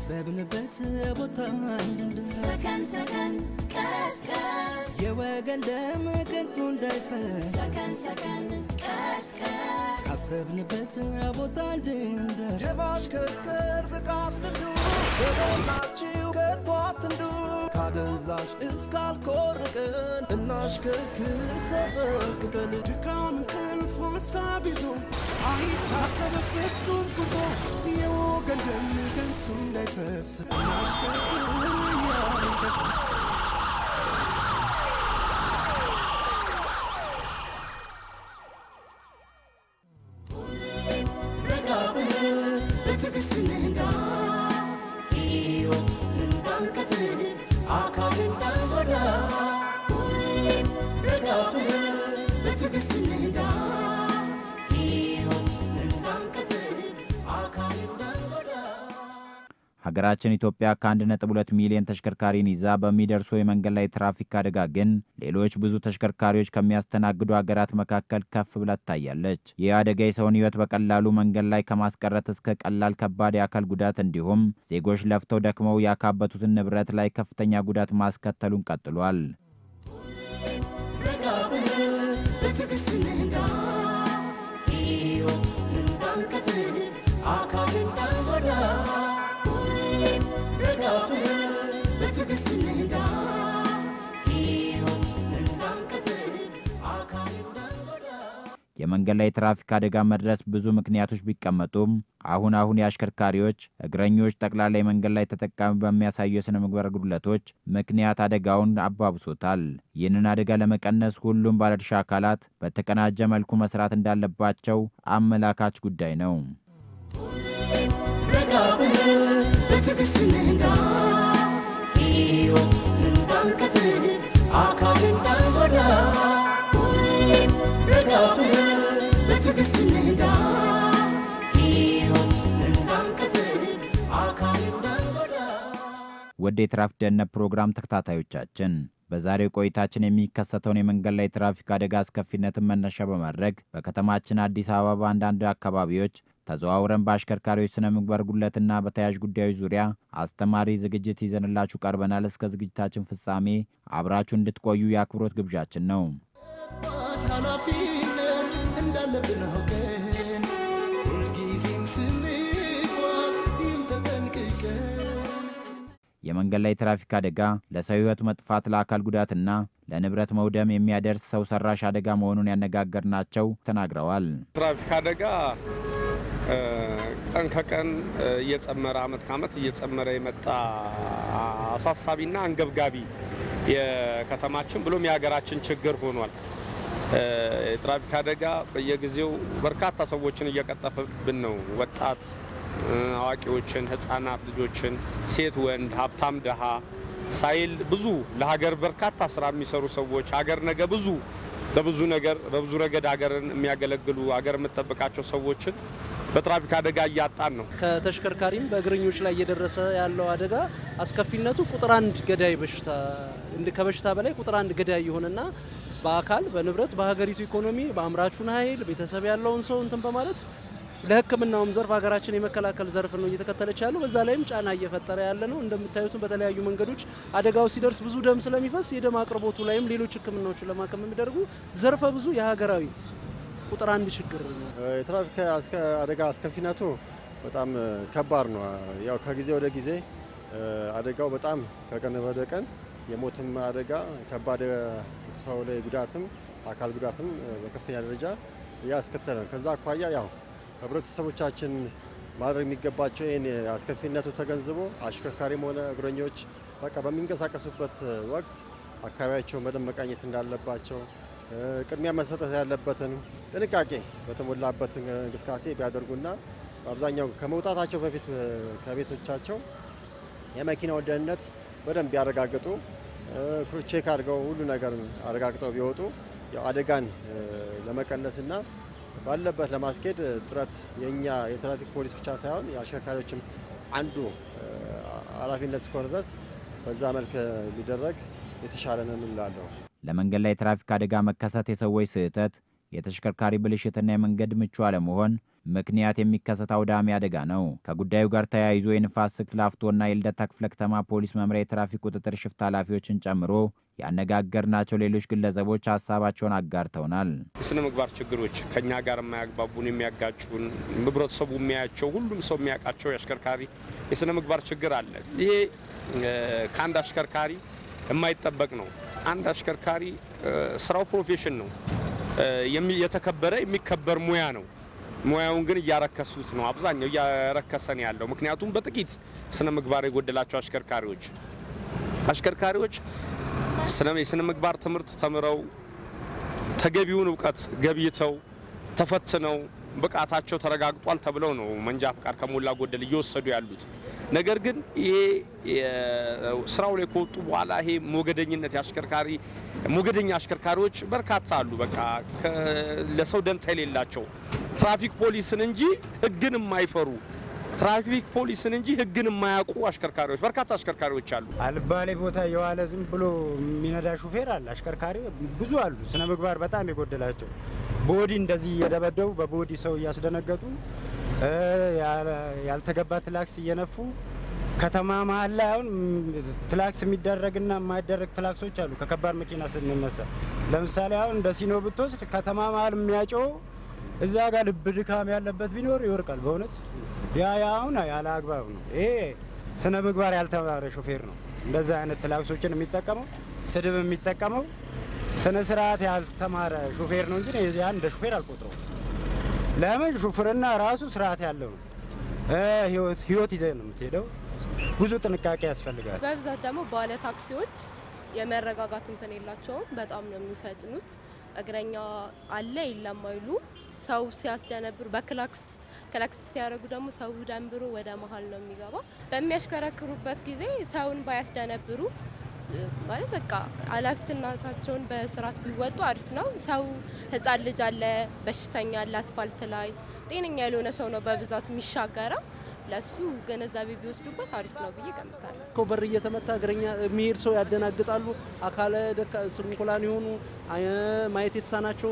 ካሰብንበት ቦታ እንድንደርስ ሰከን ሰከን ቀስቀስ የወገን ደም ከንቱ እንዳይፈስ ሰከን ሰከን ቀስቀስ ካሰብንበት ቦታ እንድንደርስ የማሽከርከር ብቃት ልምዱ በሞላችሁ ከቶ አትንዱ ካደንዛዥ እስካልኮርቅን እናሽከርክር ተጠንቅቀን ድካም እንቅልፍ ሀሳብ ይዞ አይታሰብ ፍጹም ጉዞ የወገን ደም ከንቱ እንዳይፈስ እናሽከርክር እያልን ደስ ረጋ ብለን በትዕግስት እንንዳ ሕይወት እንዳንቀጥል አካል እንዳንጎዳ ሁሌም ረጋ ብለን በትዕግስት እንንዳ ሕይወት እንዳንቀጥል አካል እንዳንጎዳ ሀገራችን ኢትዮጵያ ከ1.2 ሚሊዮን ተሽከርካሪን ይዛ በሚደርሱ የመንገድ ላይ ትራፊክ አደጋ ግን ሌሎች ብዙ ተሽከርካሪዎች ከሚያስተናግዱ ሀገራት መካከል ከፍ ብላ ትታያለች። ይህ አደጋ የሰውን ሕይወት በቀላሉ መንገድ ላይ ከማስቀረት እስከ ቀላል ከባድ የአካል ጉዳት እንዲሁም ዜጎች ለፍተው ደክመው ያካበቱትን ንብረት ላይ ከፍተኛ ጉዳት ማስከተሉን ቀጥሏል። ረጋ ብለን በትዕግስት እንንዳ ሕይወት እንዳንቀጥል አካል እንዳንጎዳ ሁሌም ረጋ ብለን በትዕግስት እንንዳ ሕይወት እንዳንቀጥል አካል እንዳንጎዳ የመንገድ ላይ ትራፊክ አደጋ መድረስ ብዙ ምክንያቶች ቢቀመጡም አሁን አሁን የአሽከርካሪዎች፣ እግረኞች፣ ጠቅላላ የመንገድ ላይ ተጠቃሚ በሚያሳዩ የሥነ ምግባር ጉድለቶች ምክንያት አደጋውን አባብሶታል። ይህንን አደጋ ለመቀነስ ሁሉም ባለድርሻ አካላት በተቀናጀ መልኩ መስራት እንዳለባቸው አመላካች ጉዳይ ነው። ረጋ ብለን በትዕግስት እንንዳ ሕይወት እንዳንቀጥል አካል እንዳንጎዳ ሁሌም ረጋ ብለን በትዕግስት እንንዳ ሕይወት እንዳንቀጥል አካል እንዳንጎዳ ወደ የትራፊክ ደህንነት ፕሮግራም ተከታታዮቻችን በዛሬው ቆይታችን የሚከሰተውን የመንገድ ላይ ትራፊክ አደጋ አስከፊነትን መነሻ በማድረግ በከተማችን አዲስ አበባ በአንዳንድ አካባቢዎች ተዘዋውረን በአሽከርካሪዎች ስነ ምግባር ጉድለትና በተያያዥ ጉዳዮች ዙሪያ አስተማሪ ዝግጅት ይዘንላችሁ ቀርበናል። እስከ ዝግጅታችን ፍጻሜ አብራችሁ እንድትቆዩ የአክብሮት ግብዣችን ነው። ከባድ ኃላፊነት እንዳለብን አውቀን ሁልጊዜም ስንጓዝ ይህን ተጠንቅቀን የመንገድ ላይ ትራፊክ አደጋ ለሰው ሕይወት መጥፋት፣ ለአካል ጉዳትና ለንብረት መውደም የሚያደርስ ሰው ሰራሽ አደጋ መሆኑን ያነጋገርናቸው ተናግረዋል። ትራፊክ አደጋ እ፣ ቀን ከቀን እ፣ እየጨመረ አመት ከአመት እየጨመረ የመጣ አሳሳቢና አንገብጋቢ የከተማችን ብሎም የሀገራችን ችግር ሆኗል። እ፣ የትራፊክ አደጋ በየጊዜው በርካታ ሰዎችን እየቀጠፈብን ነው። ወጣት እ፣ አዋቂዎችን፣ ህጻናት ልጆችን፣ ሴት ወንድ፣ ሀብታም ደሃ ሳይል ብዙ ለሀገር በርካታ ስራ የሚሰሩ ሰዎች ሀገር ነገ ብዙ በብዙ ነገር በብዙ ረገድ ሀገርን የሚያገለግሉ ሀገር የምጠብቃቸው ሰዎችን በትራፊክ አደጋ እያጣን ነው። ከተሽከርካሪም በእግረኞች ላይ እየደረሰ ያለው አደጋ አስከፊነቱ ቁጥር አንድ ገዳይ በሽታ እንደ ከበሽታ በላይ ቁጥር አንድ ገዳይ የሆነና በአካል በንብረት በሀገሪቱ ኢኮኖሚ በአምራቹን ኃይል ቤተሰብ ያለውን ሰው እንትን በማለት ለሕክምናውም ዘርፍ ሀገራችን የመከላከል ዘርፍ ነው እየተከተለች ያለው። በዛ ላይም ጫና እየፈጠረ ያለ ነው። እንደምታዩትም በተለያዩ መንገዶች አደጋው ሲደርስ ብዙ ደም ስለሚፈስ የደም አቅርቦቱ ላይም ሌሎች ሕክምናዎችን ለማከም የሚደርጉ ዘርፈ ብዙ የሀገራዊ ቁጥር አንድ ችግር ነው። የትራፊክ አስከ- አደጋ አስከፊነቱ በጣም እ፣ ከባድ ነው። ያው ከጊዜ ወደ ጊዜ እ፣ አደጋው በጣም ከቀን ወደ ቀን የሞትም አደጋ ከባድ እ፣ ሰው ላይ ጉዳትም አካል ጉዳትም እ፣ በከፍተኛ ደረጃ እያስከተለ ነው። ከዛ አኳያ ያው ህብረተሰቦቻችን ማድረግ የሚገባቸው ይህን አስከፊነቱ ተገንዝቦ አሽከርካሪም ሆነ እግረኞች በቃ በሚንቀሳቀሱበት ወቅት አካባቢያቸውን በደንብ መቃኘት እንዳለባቸው እ፣ ቅድሚያ መሰጠት ያለበትን ጥንቃቄ በተሞላበት እንቅስቃሴ ቢያደርጉና በአብዛኛው ከመውጣታቸው በፊት እ፣ ከቤቶቻቸው የመኪናውን ደህንነት በደንብ ቢያረጋግጡ እ፣ ቼክ አድርገው ሁሉ ነገር አረጋግጠው ቢወጡ ያው አደጋን እ፣ ለመቀነስና ባለበት ለማስኬድ ጥረት የእኛ የትራፊክ ፖሊስ ብቻ ሳይሆን የአሽከርካሪዎችም አንዱ እ፣ ኃላፊነት እስከሆነ ድረስ በዛ መልክ ቢደረግ የተሻለ ነው እላለሁ። ለመንገድ ላይ የትራፊክ አደጋ መከሰት የሰዎች ስህተት፣ የተሽከርካሪ ብልሽትና የመንገድ ምቹ አለመሆን ምክንያት የሚከሰት አውዳሚ አደጋ ነው። ከጉዳዩ ጋር ተያይዞ የንፋስ ስልክ ላፍቶና የልደታ ክፍለ ከተማ ፖሊስ መምሪያ የትራፊክ ቁጥጥር ሽፍት ኃላፊዎችን ጨምሮ ያነጋገርናቸው ሌሎች ግለሰቦች ሀሳባቸውን አጋርተውናል። የስነ ምግባር ችግሮች ከኛ ጋር የማያግባቡን የሚያጋጩን ህብረተሰቡ የሚያያቸው ሁሉም ሰው የሚያውቃቸው የአሽከርካሪ የስነ ምግባር ችግር አለ። ይሄ ከአንድ አሽከርካሪ የማይጠበቅ ነው። አንድ አሽከርካሪ ስራው ፕሮፌሽን ነው፣ የተከበረ የሚከበር ሙያ ነው። ሙያውን ግን እያረከሱት ነው። አብዛኛው እያረከሰን ያለው ምክንያቱም በጥቂት ስነ ምግባር የጎደላቸው አሽከርካሪዎች አሽከርካሪዎች የስነ ምግባር ትምህርት ተምረው ተገቢውን እውቀት ገብይተው ተፈትነው ብቃታቸው ተረጋግጧል ተብለው ነው መንጃ ፍቃድ ከሞላ ጎደል እየወሰዱ ያሉት። ነገር ግን ይሄ ስራው ላይ ከወጡ በኋላ ይሄ ሞገደኝነት የአሽከርካሪ ሞገደኛ አሽከርካሪዎች በርካታ አሉ። በቃ ለሰው ደንታ የሌላቸው ትራፊክ ፖሊስን እንጂ ሕግን የማይፈሩ ትራፊክ ፖሊስን እንጂ ሕግን የማያውቁ አሽከርካሪዎች በርካታ አሽከርካሪዎች አሉ። አልባሌ ቦታ የዋለ ዝም ብሎ የሚነዳ ሹፌር አለ። አሽከርካሪ ብዙ አሉ፣ ስነ ምግባር በጣም የጎደላቸው ቦዲ እንደዚህ እየደበደቡ በቦዲ ሰው እያስደነገጡ ያልተገባ ትላክስ እየነፉ ከተማ መሀል ላይ አሁን ትላክስ የሚደረግና የማይደረግ ትላክሶች አሉ። ከከባድ መኪና ስንነሳ ለምሳሌ አሁን እንደ ሲኖ ብትወስድ ከተማ መሀል የሚያጨው እዛ ጋር ልብ ድካም ያለበት ቢኖር ይወርቃል። በእውነት ያ ያ አሁን ያለ አግባብ ነው። ይሄ ስነ ምግባር ያልተማረ ሾፌር ነው እንደዛ አይነት ትላክሶችን የሚጠቀመው ስድብ የሚጠቀመው ስነ ስርዓት ያልተማረ ሾፌር ነው እንጂ ያን እንደ ሾፌር አልቆጥረውም። ለምን ሹፍርና ራሱ ስርዓት ያለው ነው። ህይወት ይዘህ ነው የምትሄደው። ብዙ ጥንቃቄ ያስፈልጋል። በብዛት ደግሞ ባለ ታክሲዎች የመረጋጋት እንትን የላቸውም። በጣም ነው የሚፈጥኑት። እግረኛ አለ የለም አይሉ። ሰው ሲያስደነብሩ በክላክስ ክላክስ ሲያደርጉ ደግሞ ሰው ደንብሮ ወደ መሀል ነው የሚገባ። በሚያሽከረክሩበት ጊዜ ሰውን ባያስደነብሩ ማለት በቃ ኃላፊነታቸውን በስርዓት ቢወጡ አሪፍ ነው። ሰው ህጻን ልጅ አለ፣ በሽተኛ አለ፣ አስፋልት ላይ ጤነኛ ያልሆነ ሰው ነው በብዛት የሚሻገረው። ለሱ ግንዛቤ ቢወስዱበት አሪፍ ነው ብዬ ገምታለሁ። በር እየተመታ እግረኛ የሚሄድ ሰው ያደናግጣሉ። አካለ ስንኩላን የሆኑ ማየት የተሳናቸው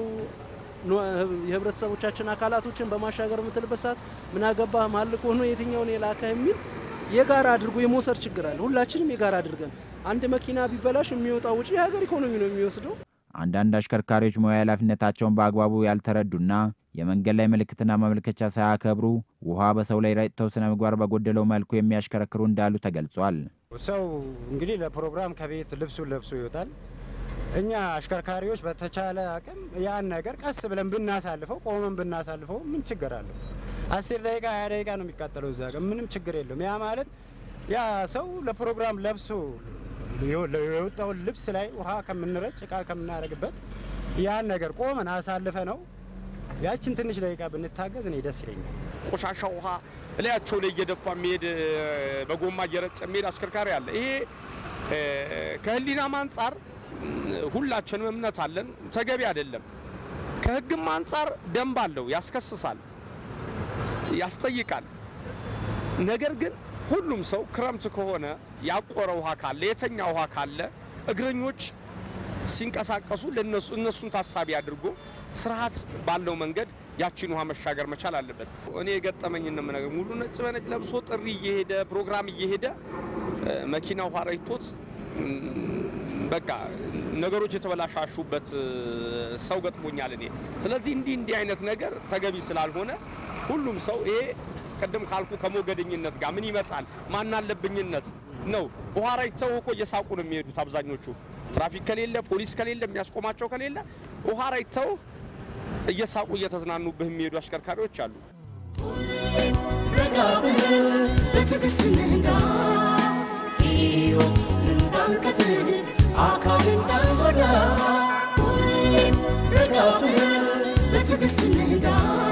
የህብረተሰቦቻችን አካላቶችን በማሻገር የምትልበት ሰዓት ምን አገባ ማልቅ ሆኖ የትኛውን የላከ የሚል የጋራ አድርጎ የመውሰድ ችግር አለ። ሁላችንም የጋራ አድርገን አንድ መኪና ቢበላሽ የሚወጣው ውጪ የሀገር ኢኮኖሚ ነው የሚወስደው። አንዳንድ አሽከርካሪዎች ሙያ ኃላፊነታቸውን በአግባቡ ያልተረዱና የመንገድ ላይ ምልክትና ማመልከቻ ሳያከብሩ ውሃ በሰው ላይ ረጭተው ስነ ምግባር በጎደለው መልኩ የሚያሽከረክሩ እንዳሉ ተገልጿል። ሰው እንግዲህ ለፕሮግራም ከቤት ልብሱን ለብሶ ይወጣል። እኛ አሽከርካሪዎች በተቻለ አቅም ያን ነገር ቀስ ብለን ብናሳልፈው፣ ቆመን ብናሳልፈው ምን ችግር አለው? አስር ደቂቃ ሀያ ደቂቃ ነው የሚቃጠለው እዛ ጋር ምንም ችግር የለውም። ያ ማለት ያ ሰው ለፕሮግራም ለብሶ የወጣውን ልብስ ላይ ውሃ ከምንረጭ እቃ ከምናደርግበት ያን ነገር ቆመን አሳልፈ ነው ያችን ትንሽ ደቂቃ ብንታገዝ እኔ ደስ ይለኛል። ቆሻሻ ውሃ እላያቸው ላይ እየደፋ የሚሄድ በጎማ እየረጨ የሚሄድ አሽከርካሪ አለ። ይሄ ከህሊናም አንጻር ሁላችንም እምነት አለን፣ ተገቢ አይደለም። ከህግም አንጻር ደንብ አለው፣ ያስከስሳል፣ ያስጠይቃል። ነገር ግን ሁሉም ሰው ክረምት ከሆነ ያቆረ ውሃ ካለ የተኛ ውሃ ካለ እግረኞች ሲንቀሳቀሱ ለነሱ እነሱን ታሳቢ አድርጎ ስርዓት ባለው መንገድ ያቺን ውሃ መሻገር መቻል አለበት። እኔ የገጠመኝ ነገር ሙሉ ነጭ በነጭ ለብሶ ጥሪ እየሄደ ፕሮግራም እየሄደ መኪና ውሃ ረይቶት በቃ ነገሮች የተበላሻሹበት ሰው ገጥሞኛል እኔ። ስለዚህ እንዲህ እንዲህ አይነት ነገር ተገቢ ስላልሆነ ሁሉም ሰው ይሄ ቅድም ካልኩ ከሞገደኝነት ጋር ምን ይመጣል ማን አለብኝነት ነው። ውሃ ረጭተው እኮ እየሳቁ ነው የሚሄዱት አብዛኞቹ። ትራፊክ ከሌለ ፖሊስ ከሌለ የሚያስቆማቸው ከሌለ ውሃ ረጭተው እየሳቁ እየተዝናኑብህ የሚሄዱ አሽከርካሪዎች አሉ። ረጋ ብለህ በትዕግስት እንንዳ ሕይወት እንዳንቀጥል አካል እንዳንጎዳ ሁሌም ረጋ ብለህ በትዕግስት እንንዳ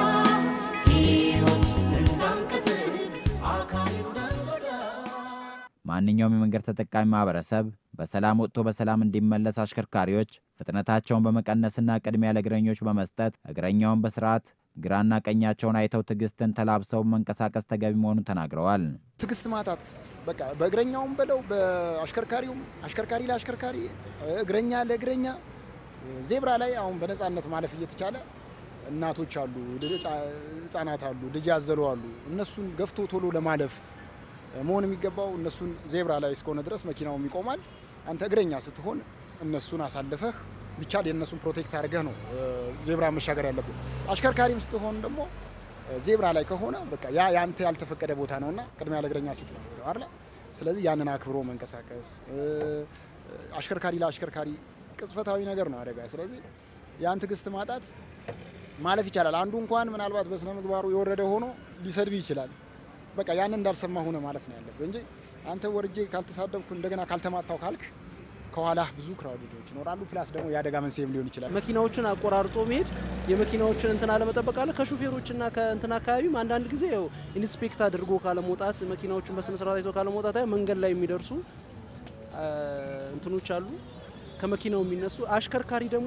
ሕይወት እንዳንቀጥል አካል እንዳንጎዳ ማንኛውም የመንገድ ተጠቃሚ ማህበረሰብ በሰላም ወጥቶ በሰላም እንዲመለስ አሽከርካሪዎች ፍጥነታቸውን በመቀነስና ቅድሚያ ለእግረኞች በመስጠት እግረኛውን በስርዓት ግራና ቀኛቸውን አይተው ትዕግስትን ተላብሰው መንቀሳቀስ ተገቢ መሆኑን ተናግረዋል። ትዕግስት ማጣት በቃ በእግረኛውም በለው በአሽከርካሪውም አሽከርካሪ ለአሽከርካሪ እግረኛ ለእግረኛ ዜብራ ላይ አሁን በነፃነት ማለፍ እየተቻለ እናቶች አሉ፣ ህጻናት አሉ፣ ልጅ ያዘሉ አሉ። እነሱን ገፍቶ ቶሎ ለማለፍ መሆን የሚገባው እነሱን ዜብራ ላይ እስከሆነ ድረስ መኪናውም ይቆማል። አንተ እግረኛ ስትሆን እነሱን አሳልፈህ ቢቻል የእነሱን ፕሮቴክት አድርገህ ነው ዜብራ መሻገር ያለብን። አሽከርካሪም ስትሆን ደግሞ ዜብራ ላይ ከሆነ በቃ ያ ያንተ ያልተፈቀደ ቦታ ነውና ቅድሚያ ለእግረኛ ሲት ነው አይደል? ስለዚህ ያንን አክብሮ መንቀሳቀስ አሽከርካሪ ለአሽከርካሪ ቅጽበታዊ ነገር ነው አደጋ። ስለዚህ ያን ትዕግስት ማጣት ማለፍ ይቻላል። አንዱ እንኳን ምናልባት በስነ ምግባሩ የወረደ ሆኖ ሊሰድብ ይችላል። በቃ ያንን እንዳልሰማ ሆነ ማለፍ ነው ያለብህ እንጂ አንተ ወርጄ ካልተሳደብኩ እንደገና ካልተማታው ካልክ ከኋላ ብዙ ክራውዶች ይኖራሉ። ፕላስ ደግሞ የአደጋ መንስኤም ሊሆን ይችላል። መኪናዎችን አቆራርጦ መሄድ የመኪናዎችን እንትን አለመጠበቅ አለ። ከሹፌሮችና ከእንትን አካባቢም አንዳንድ ጊዜ ያው ኢንስፔክት አድርጎ ካለመውጣት መኪናዎችን በስነ ስርዓት አይቶ ካለመውጣት መንገድ ላይ የሚደርሱ እንትኖች አሉ ከመኪናው የሚነሱ አሽከርካሪ ደግሞ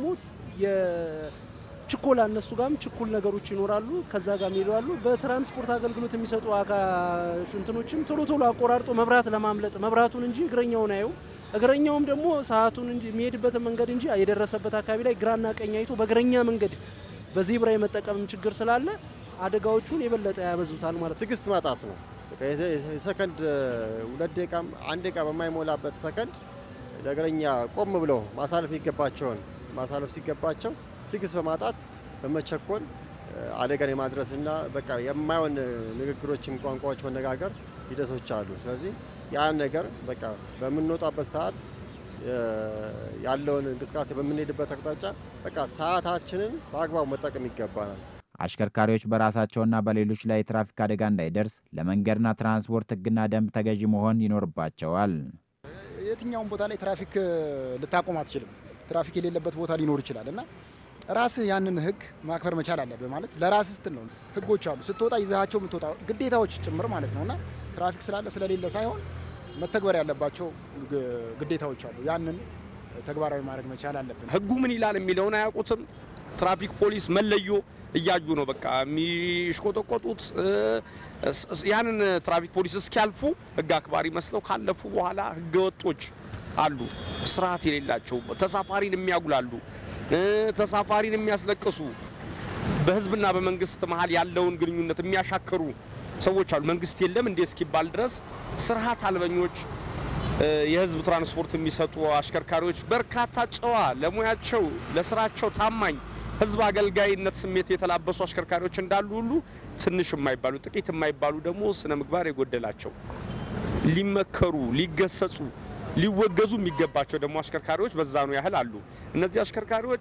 የችኮላ እነሱ ጋርም ችኩል ነገሮች ይኖራሉ። ከዛ ጋር ይሄዳሉ። በትራንስፖርት አገልግሎት የሚሰጡ እንትኖችም ቶሎ ቶሎ አቆራርጦ መብራት ለማምለጥ መብራቱን እንጂ እግረኛውን አየው እግረኛውም ደግሞ ሰዓቱን እንጂ የሚሄድበትን መንገድ እንጂ የደረሰበት አካባቢ ላይ ግራና ቀኝ አይቶ በእግረኛ መንገድ በዜብራ የመጠቀም ችግር ስላለ አደጋዎቹን የበለጠ ያበዙታል ማለት ነው። ትዕግስት ማጣት ነው። የሰከንድ ሁለት ደቂቃም አንድ ደቂቃ በማይሞላበት ሰከንድ ለእግረኛ ቆም ብለው ማሳለፍ የሚገባቸውን ማሳለፍ ሲገባቸው ትዕግስት በማጣት በመቸኮል አደጋን የማድረስና በቃ የማይሆን ንግግሮችም ቋንቋዎች መነጋገር ሂደቶች አሉ። ስለዚህ ያን ነገር በቃ በምንወጣበት ሰዓት ያለውን እንቅስቃሴ በምንሄድበት አቅጣጫ በቃ ሰዓታችንን በአግባቡ መጠቀም ይገባናል። አሽከርካሪዎች በራሳቸውና በሌሎች ላይ የትራፊክ አደጋ እንዳይደርስ ለመንገድና ትራንስፖርት ሕግና ደንብ ተገዢ መሆን ይኖርባቸዋል። የትኛውን ቦታ ላይ ትራፊክ ልታቆም አትችልም። ትራፊክ የሌለበት ቦታ ሊኖር ይችላል እና ራስህ ያንን ህግ ማክበር መቻል አለብህ። ማለት ለራስህ ስትል ነው። ህጎች አሉ ስትወጣ ይዛቸው የምትወጣ ግዴታዎች ጭምር ማለት ነው እና ትራፊክ ስላለ ስለሌለ ሳይሆን መተግበር ያለባቸው ግዴታዎች አሉ። ያንን ተግባራዊ ማድረግ መቻል አለብን። ህጉ ምን ይላል የሚለውን አያውቁትም። ትራፊክ ፖሊስ መለዮ እያዩ ነው በቃ የሚሽቆጠቆጡት። ያንን ትራፊክ ፖሊስ እስኪያልፉ ህግ አክባሪ መስለው ካለፉ በኋላ ህገ ወጦች አሉ፣ ስርዓት የሌላቸው ተሳፋሪን የሚያጉላሉ፣ ተሳፋሪን የሚያስለቅሱ፣ በህዝብና በመንግስት መሀል ያለውን ግንኙነት የሚያሻክሩ ሰዎች አሉ። መንግስት የለም እንዴ እስኪባል ድረስ ስርዓት አልበኞች የህዝብ ትራንስፖርት የሚሰጡ አሽከርካሪዎች በርካታ ጨዋ፣ ለሙያቸው ለስራቸው ታማኝ ህዝብ አገልጋይነት ስሜት የተላበሱ አሽከርካሪዎች እንዳሉ ሁሉ ትንሽ የማይባሉ ጥቂት የማይባሉ ደግሞ ስነ ምግባር የጎደላቸው ሊመከሩ፣ ሊገሰጹ፣ ሊወገዙ የሚገባቸው ደግሞ አሽከርካሪዎች በዛኑ ያህል አሉ። እነዚህ አሽከርካሪዎች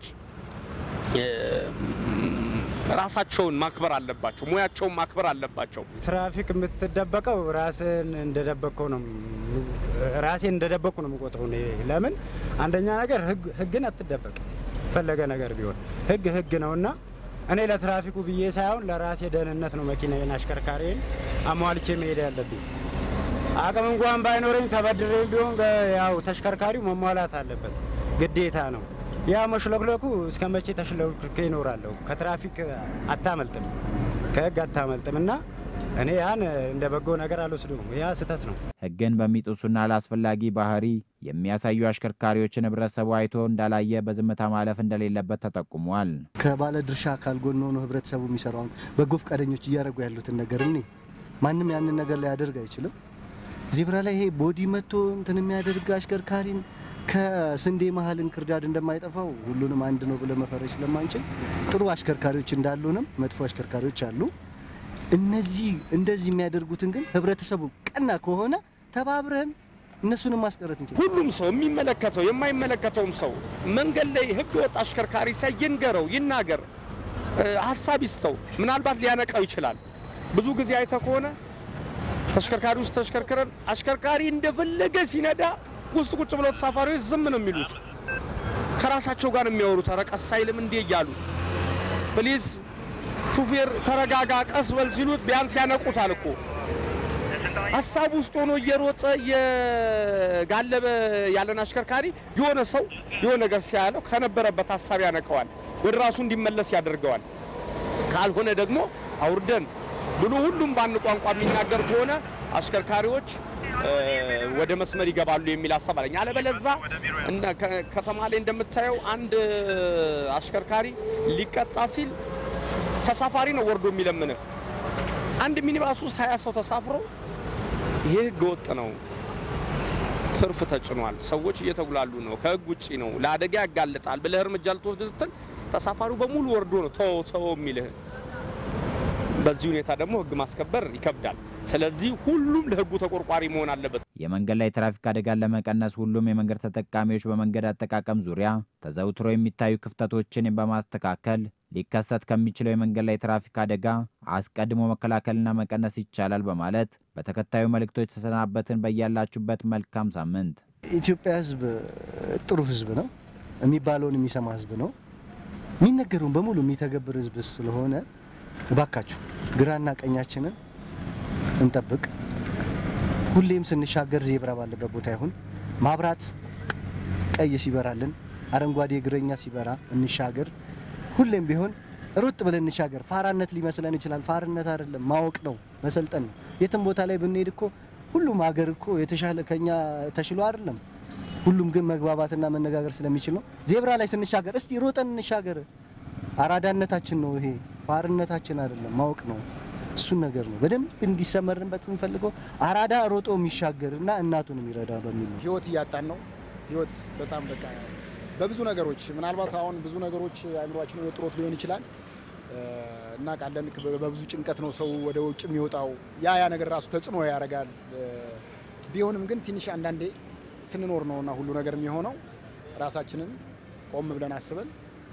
ራሳቸውን ማክበር አለባቸው፣ ሙያቸውን ማክበር አለባቸው። ትራፊክ የምትደበቀው ራስን እንደደበቅከው ነው። ራሴን እንደደበቅኩ ነው የምቆጥረው። እኔ ለምን አንደኛ ነገር ህግን አትደበቅ ፈለገ ነገር ቢሆን ህግ ህግ ነውና እኔ ለትራፊኩ ብዬ ሳይሆን ለራሴ ደህንነት ነው መኪናዬን አሽከርካሪን አሟልቼ መሄድ ያለብኝ። አቅም እንኳን ባይኖረኝ ተበድሬ ቢሆን ያው ተሽከርካሪው መሟላት አለበት፣ ግዴታ ነው። ያ መሽለክለኩ እስከ መቼ ተሽለክልኬ ይኖራለሁ? ከትራፊክ አታመልጥም፣ ከህግ አታመልጥም እና እኔ ያን እንደ በጎ ነገር አልወስዱም። ያ ስህተት ነው። ህግን በሚጥሱና ላስፈላጊ ባህሪ የሚያሳዩ አሽከርካሪዎችን ህብረተሰቡ አይቶ እንዳላየ በዝምታ ማለፍ እንደሌለበት ተጠቁሟል። ከባለ ድርሻ አካል ጎን ሆኖ ህብረተሰቡ የሚሰራውን በጎ ፈቃደኞች እያደረጉ ያሉትን ነገር እኔ ማንም ያንን ነገር ሊያደርግ አይችልም። ዜብራ ላይ ይሄ ቦዲ መቶ እንትን የሚያደርግ አሽከርካሪን ከስንዴ መሀል እንክርዳድ እንደማይጠፋው ሁሉንም አንድ ነው ብለ መፈረጅ ስለማንችል ጥሩ አሽከርካሪዎች እንዳሉንም መጥፎ አሽከርካሪዎች አሉ። እነዚህ እንደዚህ የሚያደርጉትን ግን ህብረተሰቡ ቀና ከሆነ ተባብረን እነሱንም ማስቀረት እንችላለን። ሁሉም ሰው የሚመለከተው የማይመለከተውም ሰው መንገድ ላይ ህገ ወጥ አሽከርካሪ ሳይ ይንገረው፣ ይናገር፣ ሀሳብ ይስተው። ምናልባት ሊያነቃው ይችላል። ብዙ ጊዜ አይተ ከሆነ ተሽከርካሪ ውስጥ ተሽከርክረን አሽከርካሪ እንደፈለገ ሲነዳ ውስጥ ቁጭ ብለው ተሳፋሪዎች ዝም ነው የሚሉት። ከራሳቸው ጋር የሚያወሩት ኧረ ቀስ አይልም እንዴ እያሉ ፕሊዝ ሹፌር ተረጋጋ፣ ቀስ በል ሲሉት ቢያንስ ያነቁታል እኮ ሀሳብ ውስጥ ሆኖ እየሮጠ እየጋለበ ያለን አሽከርካሪ የሆነ ሰው የሆነ ነገር ሲያለው ከነበረበት ሀሳብ ያነቀዋል፣ ወደ ራሱ እንዲመለስ ያደርገዋል። ካልሆነ ደግሞ አውርደን ብሎ ሁሉም በአንድ ቋንቋ የሚናገር ከሆነ አሽከርካሪዎች ወደ መስመር ይገባሉ የሚል ሀሳብ አለኝ። አለበለዛ ከተማ ላይ እንደምታየው አንድ አሽከርካሪ ሊቀጣ ሲል ተሳፋሪ ነው ወርዶ የሚለምንህ። አንድ ሚኒባስ ውስጥ ሀያ ሰው ተሳፍሮ ይሄ ህገ ወጥ ነው፣ ትርፍ ተጭኗል፣ ሰዎች እየተጉላሉ ነው፣ ከህግ ውጭ ነው፣ ለአደጋ ያጋልጣል ብለህ እርምጃ ልትወስድ ስትል ተሳፋሪው በሙሉ ወርዶ ነው ተው ተው የሚልህ። በዚህ ሁኔታ ደግሞ ህግ ማስከበር ይከብዳል። ስለዚህ ሁሉም ለህጉ ተቆርቋሪ መሆን አለበት። የመንገድ ላይ ትራፊክ አደጋን ለመቀነስ ሁሉም የመንገድ ተጠቃሚዎች በመንገድ አጠቃቀም ዙሪያ ተዘውትሮ የሚታዩ ክፍተቶችን በማስተካከል ሊከሰት ከሚችለው የመንገድ ላይ ትራፊክ አደጋ አስቀድሞ መከላከልና መቀነስ ይቻላል በማለት በተከታዩ መልእክቶች ተሰናበትን። በያላችሁበት መልካም ሳምንት። ኢትዮጵያ ህዝብ ጥሩ ህዝብ ነው። የሚባለውን የሚሰማ ህዝብ ነው። የሚነገረውን በሙሉ የሚተገብር ህዝብ ስለሆነ እባካችሁ ግራና ቀኛችንን እንጠብቅ። ሁሌም ስንሻገር ዜብራ ባለበት ቦታ ይሁን። ማብራት ቀይ ሲበራልን፣ አረንጓዴ እግረኛ ሲበራ እንሻገር። ሁሌም ቢሆን ሩጥ ብለን እንሻገር። ፋራነት ሊመስለን ይችላል። ፋርነት አይደለም፣ ማወቅ ነው፣ መሰልጠን ነው። የትም ቦታ ላይ ብንሄድ እኮ ሁሉም ሀገር እኮ የተሻለ ከኛ ተሽሎ አይደለም። ሁሉም ግን መግባባትና መነጋገር ስለሚችል ነው። ዜብራ ላይ ስንሻገር እስቲ ሮጠን እንሻገር። አራዳነታችን ነው ይሄ፣ ፋርነታችን አይደለም፣ ማወቅ ነው። እሱን ነገር ነው በደንብ እንዲሰመርንበት የምንፈልገው። አራዳ ሮጦ የሚሻገር እና እናቱን የሚረዳ በሚል ነው። ህይወት እያጣን ነው። ህይወት በጣም በቃ በብዙ ነገሮች ምናልባት አሁን ብዙ ነገሮች አእምሯችን ወጥሮት ሊሆን ይችላል እናውቃለን። በብዙ ጭንቀት ነው ሰው ወደ ውጭ የሚወጣው። ያ ያ ነገር ራሱ ተጽዕኖ ያደርጋል። ቢሆንም ግን ትንሽ አንዳንዴ ስንኖር ነው እና ሁሉ ነገር የሚሆነው ራሳችንን ቆም ብለን አስበን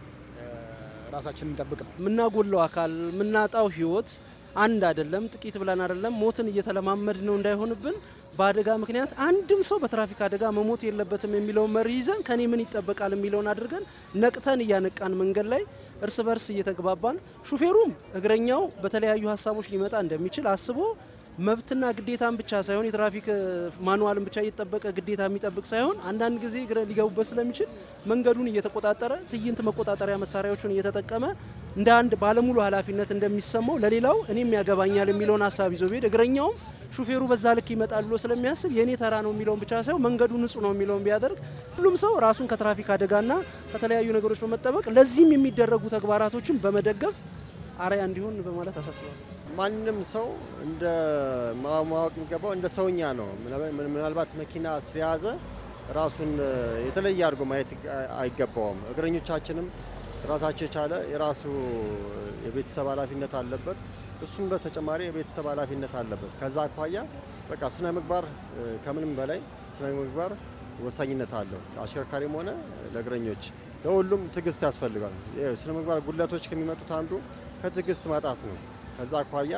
ራሳችንን እንጠብቅ ነው። የምናጎለው አካል የምናጣው ህይወት አንድ አይደለም፣ ጥቂት ብለን አይደለም። ሞትን እየተለማመድ ነው እንዳይሆንብን በአደጋ ምክንያት አንድም ሰው በትራፊክ አደጋ መሞት የለበትም የሚለውን መሪ ይዘን ከኔ ምን ይጠበቃል የሚለውን አድርገን ነቅተን እያነቃን መንገድ ላይ እርስ በርስ እየተግባባን ሹፌሩም እግረኛው በተለያዩ ሀሳቦች ሊመጣ እንደሚችል አስቦ መብትና ግዴታን ብቻ ሳይሆን የትራፊክ ማኑዋልን ብቻ እየተጠበቀ ግዴታ የሚጠብቅ ሳይሆን አንዳንድ ጊዜ እግረ ሊገቡበት ስለሚችል መንገዱን እየተቆጣጠረ ትዕይንት መቆጣጠሪያ መሳሪያዎችን እየተጠቀመ እንደ አንድ ባለሙሉ ኃላፊነት እንደሚሰማው ለሌላው እኔም ያገባኛል የሚለውን ሀሳብ ይዞ ቢሄድ እግረኛውም ሹፌሩ በዛ ልክ ይመጣል ብሎ ስለሚያስብ የእኔ ተራ ነው የሚለውን ብቻ ሳይሆን መንገዱ ንጹህ ነው የሚለውን ቢያደርግ ሁሉም ሰው ራሱን ከትራፊክ አደጋና ከተለያዩ ነገሮች በመጠበቅ ለዚህም የሚደረጉ ተግባራቶችን በመደገፍ አርአያ እንዲሆን በማለት አሳስባለሁ። ማንም ሰው እንደ ማወቅ የሚገባው እንደ ሰውኛ ነው። ምናልባት መኪና ስለያዘ ራሱን የተለየ አድርጎ ማየት አይገባውም። እግረኞቻችንም ራሳቸው የቻለ የራሱ የቤተሰብ ኃላፊነት አለበት። እሱም በተጨማሪ የቤተሰብ ኃላፊነት አለበት። ከዛ አኳያ በቃ ስነ ምግባር ከምንም በላይ ስነ ምግባር ወሳኝነት አለው። ለአሽከርካሪም ሆነ ለእግረኞች፣ ለሁሉም ትዕግስት ያስፈልጋል። ስነ ምግባር ጉድለቶች ከሚመጡት አንዱ ከትዕግስት ማጣት ነው። ከዛ አኳያ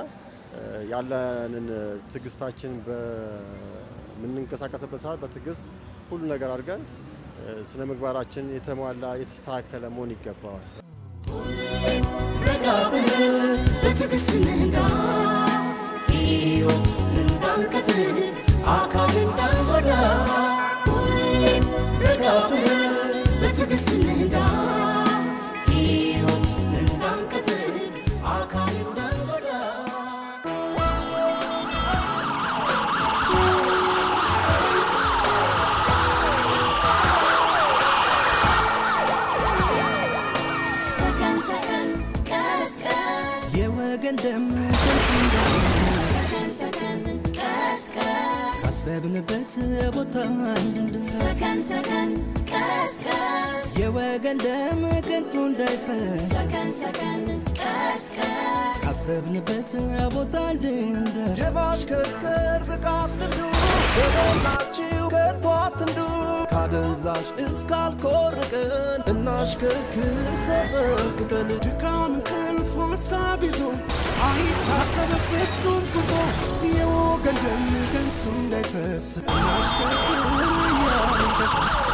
ያለንን ትዕግስታችን በምንንቀሳቀስበት ሰዓት በትዕግስት ሁሉ ነገር አድርገን ስነ ምግባራችን የተሟላ የተስተካከለ መሆን ይገባዋል። ረጋ ብለን በትዕግስት እንንዳ ሕይወት እንዳንቀጥል አካል እንዳንጎዳ ሁሌም ረጋ ብለን በትዕግስት እንንዳ ሕይወት እንዳንቀጥል አካል እንዳንጎዳ ሰከን ሰከን ቀስ ቀስ የወገን ደም ከንቱ እንዳይፈስ ሰከን ሰከን ቀስ ቀስ ካሰብንበት ቦታ እንድንደርስ ሰከን ሰከን ቀስ ቀስ የወገን ደም ከንቱ እንዳይፈስ ሰከን ሰከን ቀስ ቀስ ካሰብንበት ቦታ እንድንደርስ የማሽከርከር ብቃት ልምዱ የሞላችሁ ከቶ አትንዱ ካደንዛዥ እስካልኮርቅን እናሽከርክር ተጠንቅቀን ድካም እንቅልፍ ሀሳብ ይዞ አይታሰብ ፍጹም ጉዞ የወገን ደም ከንቱ እንዳይፈስ እናሽከርክር እያልን ደስ